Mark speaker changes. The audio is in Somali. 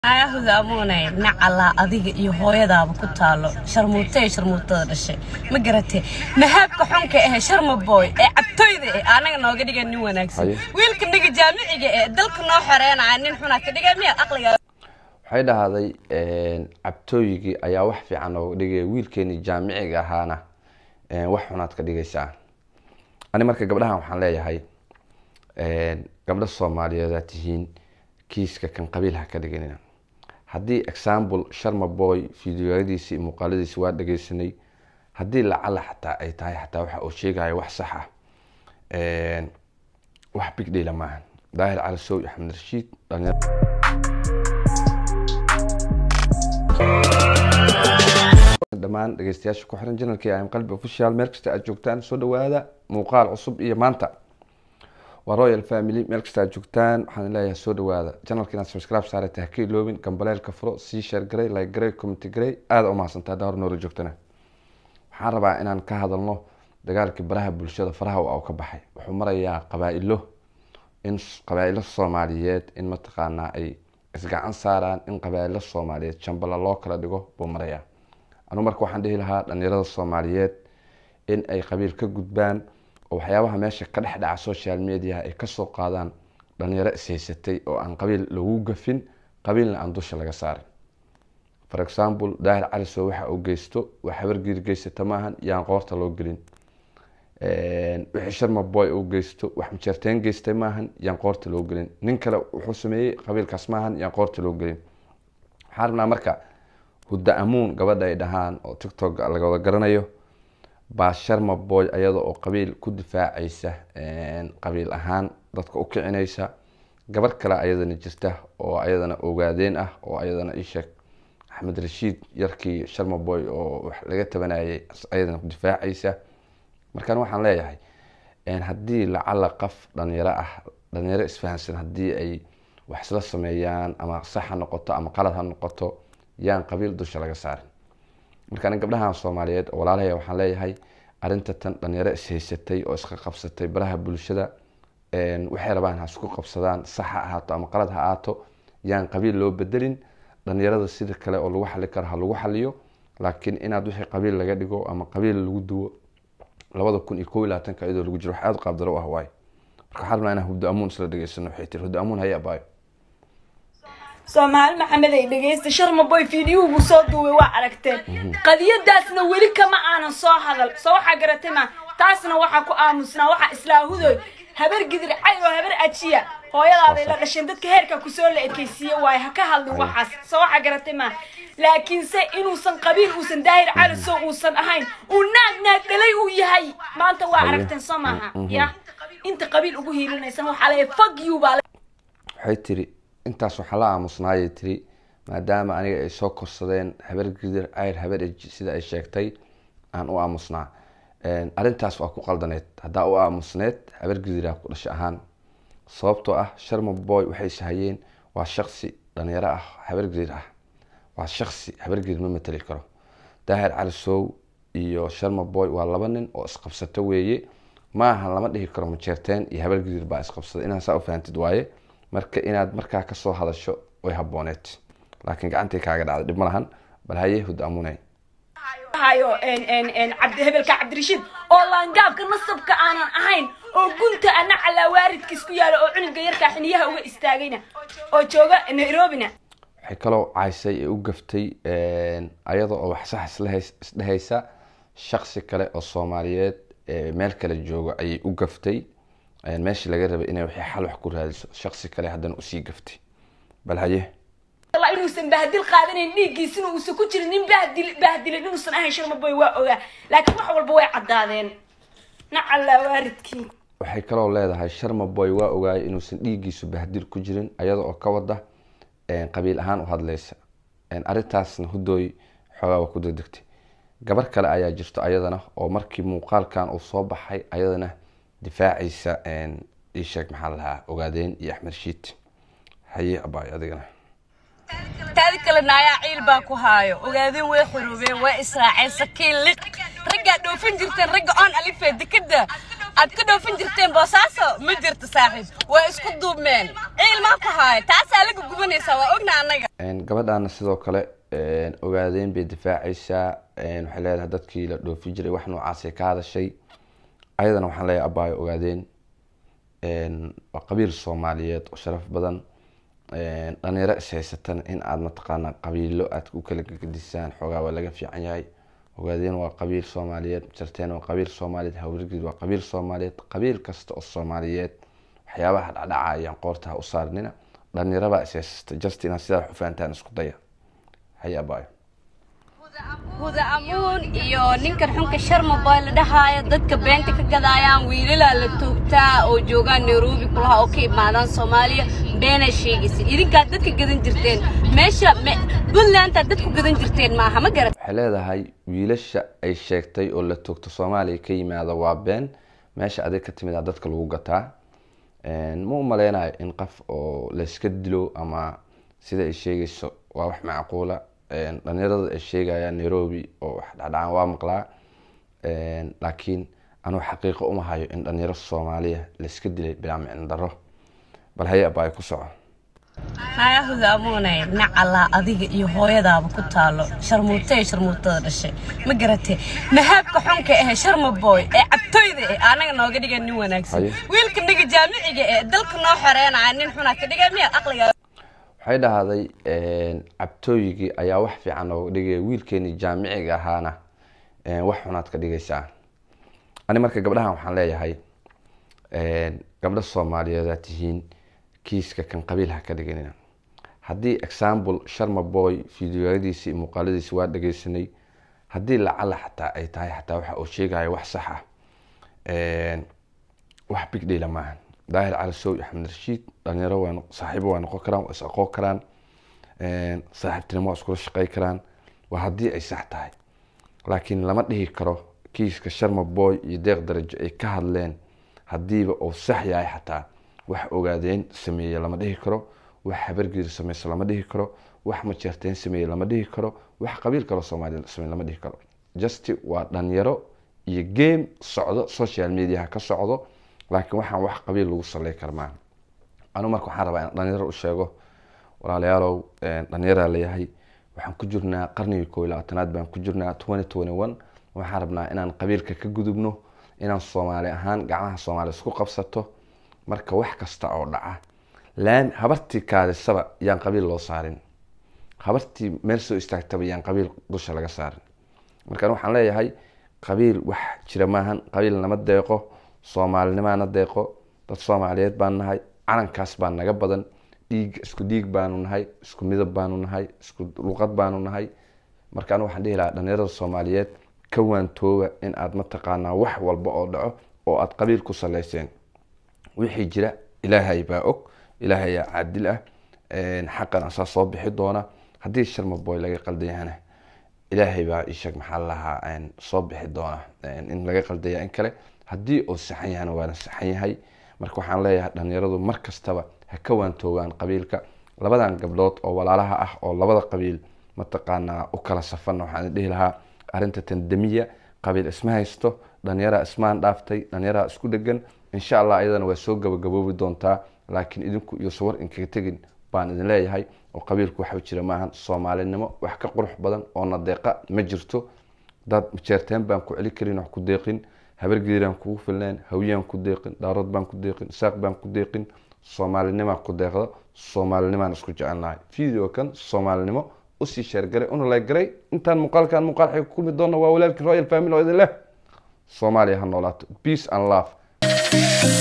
Speaker 1: hogaamunay nacalaa adiga iyo hooyadaaba ku taalo sharmuutay sharmuutada dhashay ma garatee mahaabka xunka ahe sharma boy ee cabtoyda eh anaga nooga dhiga nin wanaagsan
Speaker 2: Haye.
Speaker 1: wiilka niga jaamiciga ee dalka noo xoreynaya nin xunaa ka dhiga miyaad aqliga
Speaker 2: waxay dhahday cabtooyigii ayaa wax fiican nooga dhigaya wiilkeenii jaamiciga ahaana een, wax xunaad ka dhigaysaa ani marka gabdhahan waxaan leeyahay een, gabdho soomaaliyeedaa tihiin kiiska kan qabiil ha ka dhiganina haddii example sharma boy fideoyadiisi iyo muuqaaladiisi waa dhageysanay haddii lacala xataa ay tahay xataa waxa uu sheegaya wax sax ah een, wax big deala maahan daahir cali sow iyo axmed rashiid dhalinyaro dhammaan dhegeystayaasha ku xiran janalkii am qalbi official meel kasta aad joogtaan soo dhawaada muuqaal cusub iyo maanta waa royal family meel kasta aad joogtaan waxaan leeyahay soo dhawaada janalka inaad subscribe saarata ha ka iloobin gambaleelka furo sii share garay like garay comment garay aada u mahadsantaa haddaa hor noola joogtana waxaan rabaa inaan ka hadalno dagaalkii baraha bulshada faraha uu ka baxay wuxuu marayaa qabaa-ilo in qabaa-ilo soomaaliyeed in mataqaanaa ay isgacan saaraan in qabaa-ilo soomaaliyeed jambala loo kala dhigo buu marayaa anu marka waxaan dhihi lahaa dhalinyarada soomaaliyeed in ay qabiil ka gudbaan oo waxyaabaha meesha ka dhex dhaca social mediaha ay kasoo qaadaan dhalinyaro ishaysatay oo aan qabiil lagu gafin qabiilna aan dusha laga saarin for example daahir calisow waxa uu geysto wax habargiir geysata maahan yaan qoorta loo gelin wixii sharma boy uu geysto wax majeerteen geystay maahan yaan qoorta loo gelin nin kale wuxuu sameeyey qabiilkaas maahan yaan qoorta loo gelin waxaan rabnaa marka hudda amuun gabadha ay dhahaan oo tiktok laga wada garanayo baa sharma boy ayada oo qabiil ku difaacaysa qabiil ahaan dadka u kicinaysa gabar kale ayadana jirta oo ayadana ogaadeen ah oo ayadana isheeg axmed rashiid yarkii sharma boy oo wax laga tabanayay ayadana ku difaacaysa markaan waxaan leeyahay haddii lacala qaf dhalinyaro ah dhalinyaro isfahansan haddii ay wax isla sameeyaan ama sax ha noqoto ama qalad ha noqoto yaan qabiil dusha laga saarin marka ani gabdhahan soomaaliyeed oo walaalahaya waxaan leeyahay arrinta tan dhalinyaro ishaysatay oo iska qabsatay baraha bulshada waxay rabaan ha isku qabsadaan sax ha ahaato ama qalad ha ahaato yaan qabiil loo bedelin dhalinyarada sida kale oo lagu xali karo ha lagu xaliyo laakiin inaad wixii qabiil laga dhigo ama qabiil lagu duwo labada kun iyo kow iyo labaatanka iyadoo lagu jiro wax aada u qaabdaro u ah waayo marka waxaan rabnaa inaan huddo amuun isla dhegeysano waxay tiri huddo amuun haya abaayo
Speaker 3: soomaali maxamed ay dhegeysta sharma boy fiidiyuhu soo duubay waa aragteen qadiyadaasna weli kama aanan soo hadal soo waxaa garatay ma taasna waxaa ku aamusnaa waxaa islaahudoy habar gidir cay oo habar ajiya hooyadaaday la dhasheen dadka heerka kusoo la ekeysiiye waaye ha ka hadlin waxaas soo waxaa garatay ma laakiinse inuusan qabiil uusan daahir calisow uusan ahayn uu naag naag dhalay uu yahay maanta waa aragteen soo maaha ya inta qabiil ugu hiilinaysan waxaa leeyahay fag you baa
Speaker 2: waxay tiri intaas waxaa la aamusnaayay tiri maadaama aniga ay soo korsadeen habar gidir cayr habar eji sida ay sheegtay aan u aamusnaa arrintaas waa ku qaldaneed haddaa u aamusneed habar gidiraa ku dhasho ahaan sababtoo ah sharma boy waxay ishayeen waa shaksi dhalinyaro ah habar gidir ah waa shaksi habar gidir ma mateli karo daahir calisow iyo sharma boy waa laba nin oo isqabsato weeye maaha lama dhihi karo majeerteen iyo habar gidir baa isqabsada inaad saa u fahantid waaye marka inaad markaa kasoo hadasho way habooneed laakiin gacantay kaaga dhacday dhib ma lahan bal haye hud amunay
Speaker 3: hayo cabdi hebelka cabdirashiid oo laangaabka nasabka aanan ahayn oo gunta ana calaa waaridka isku yaalo oo cunuga yarkaa xiniyaha uga istaagayna oo jooga nairobina
Speaker 2: waxay kaloo caysay ee u gaftay ayada oo wax sax islehays- isdhehaysa shaksi kale oo soomaaliyeed ee meel kale jooga ayay u gaftay meeshii laga rabay inay wixii xal wax ku raadiso shaksi kale haddana usii gaftay bal haye
Speaker 3: Allah inuusan bahdil qaadanayn dhiiggiisina uusan ku jirin nin bahdil bahdilin inuusan ahayn sharma boy waa ogaa laakiin wax walba way caddaadeen nacallaa waaridkii
Speaker 2: waxay kaloo leedahay sharma boy waa ogaayay inuusan dhiiggiisu bahdil ku jirin ayada oo ka wada qabiil ahaan u hadlaysa arrintaasna hudooy xoogaa waa ku degdegtay gabar kale ayaa jirto ayadana oo markii muuqaalkan uu soo baxay ayadana difaacaysa isheeg maxaa la lahaa ogaadeen iyo axmed shiid haye abaay adigana
Speaker 1: taadi kale naayaa ciil baa ku haayo ogaadeen way xoroobeen way israaceen sakiin liq raggaa dhoofin jirteen ragga oon alifee dekada aad ka dhoofin jirteen boosaaso ma jirto saaxiib waa isku duubmeen ciil maa ku haaya taasaa laga gubanaysaa waa ogna annaga
Speaker 2: gabadhaana sidoo kale ogaadeen bay difaacaysaa waxay leedahay dadkii la dhoofi jiray wax noocaasay ka hadashay ayadana waxaan leeyahay abaayo ogaadeen waa qabiil soomaaliyeed oo sharaf badan dhalinyaro is haysatan in aada mataqaanaa qabiilo aad u kala gegedisaan xoogaa waa laga fiican yahay ogaadeen waa qabiil soomaaliyeed jarteen waa qabiil soomaaliyeed hawrgid waa qabiil soomaaliyeed qabiil kasta oo soomaaliyeed waxyaabaha dhacdhaca ayaan qoortaha u saarnina dhalinyarabaa is haysata just inaad sidaa wax u fahantaan isku daya haye abaayo
Speaker 1: huda amuun iyo ninkan xunka sharma boy la dhahaayo dadka beenta ka gadaayaan wiilalaa la toogtaa oo joogaan nairobi kulaha oo ka imaadaan soomaaliya beenaa sheegaysa idinkaad dadka gadan jirteen meesha puntlandaad dadku gadan jirteen maaha ma garat
Speaker 2: waxay leedahay wiilasha ay sheegtay oo la toogto soomaaliya ka yimaada waa been meesha adig ka timid a dadka lagu gataa ma u maleynayo in qof oo layska dilo ama sida ay sheegayso waa wax macquula dhalinyarada ay sheegayaan nairobi oo wax dhacdhacaan waa maqlaa laakiin anuu xaqiiqo uma hayo in dhalinyaro soomaaliya layska dilay bilaa micno daro bal haye abaayo ku soco
Speaker 1: haya huda amuunay nacalaa adiga iyo hooyadaaba ku taalo sharmuutee sharmuutada dhashay ma garatee mahaabka xunka ahe sharma boy ee cabtoyda eh anaga nooga dhiga nin wanaagsan
Speaker 2: Haye.
Speaker 1: wiilka dhiga jaamiciga ee dalka noo xoreynaya nin xunaa ka dhiga miyaad aqliga
Speaker 2: waxay dhahday cabtooyigii ayaa wax fiican nooga dhigaya wiilkeenii jaamiciga ahaana wax xunaad ka dhigaysaa ani marka gabdhahan waxaan leeyahay gabdho soomaaliyeed aad tihiin kiiska kan qabiil ha ka dhiganina haddii example sharma boy fideoyadiisi iyo muuqaaladiisi waa dhegeysanay haddii lacala xataa ay tahay xataa waxa uu sheegayo wax sax ah wax big deala maahan daahir cali sow iyo axmed rashiid dhalinyaro waa noq- saaxiibo waa noqon karaan waa is aqoon karaan saaxiibtinimo waa iskula shaqey karaan waa haddii ay sax tahay laakiin lama dhihi karo kiiska sharma boy iyo deeq darajo ay ka hadleen haddiiba uu sax yahay xataa wax ogaadeen sameeye lama dhihi karo wax habargeeda sameysa lama dhihi karo wax majeerteen sameeye lama dhihi karo wax qabiil kaloo soomaaliya sameeye lama dhihi karo just waa dhalinyaro iyo game socdo social mediaha ka socdo laakiin waxaan wax qabiil lagu saley kara maaha anu marka waxaan rabaa inaan dhalinyaro u sheego walaalayaalow dhalinyaraa leeyahay waxaan ku jirnaa qarnigii koo iyo labaatanaad baan ku jirnaa twenty twenty one waxaan rabnaa inaan qabiilka ka gudubno inaan soomaali ahaan gacmaha soomaali isku qabsato marka wax kasta oo dhaca laan habartii kaadisaba yaan qabiil loo saarin habartii meel soo istaagtaba yaan qabiil dusha laga saarin marka anu waxaan leeyahay qabiil wax jira maahan qabiil nama deeqo soomaalinimaana deeqo dad soomaaliyeed baan nahay calankaas baa naga badan dhiig isku dhiig baanu nahay isku midab baanu nahay isku luqad baanu nahay marka anu waxaan dhihi lahaa dhalinyarada soomaaliyeed ka waantooba in aad mataqaanaa wax walba oo dhaco oo aad qabiil ku saleyseen wixii jira ilaahay baa og ilaahay aa caadil ah xaqan asaa soo bixi doona haddii sharma boy laga qaldan yahana ilaahay baa isheeg maxaa la lahaa soo bixi doona in laga qaldaya in kale haddii uu saxan yahana waana saxan yahay marka waxaan leeyahay dhalinyaradu mar kastaba ha ka waantoogaan qabiilka labadan gabdhood oo walaalaha ah oo labada qabiil mataqaanaa u kala safan waxaan dhihi lahaa arrinta tandamiya qabiil isma haysto dhalinyaraa ismaan dhaaftay dhalinyaraa isku dhegan insha allah ayadana waa soo gabagaboobi doontaa laakiin idinku iyo sawar inkaga tegin baan idin leeyahay oo qabiilku waxa jira maahan soomaalinimo wax ka qurux badan oo nadeeqa ma jirto dad jeerteen baan ku celi karin wax ku deeqin habargeedaan kugu filneen hawyaan ku deeqin daarood baan ku deeqin saaq baan ku deeqin soomaalinimaa ku deeqda soomaalinimaan isku jecelnahay video kan soomaalinimo usii sheergaray una leeggaray intaan muuqaalkan muuqaal xig ku kulmi doona waa walaalkii royal family oo idin leh soomaaliya ha noolaato peace and love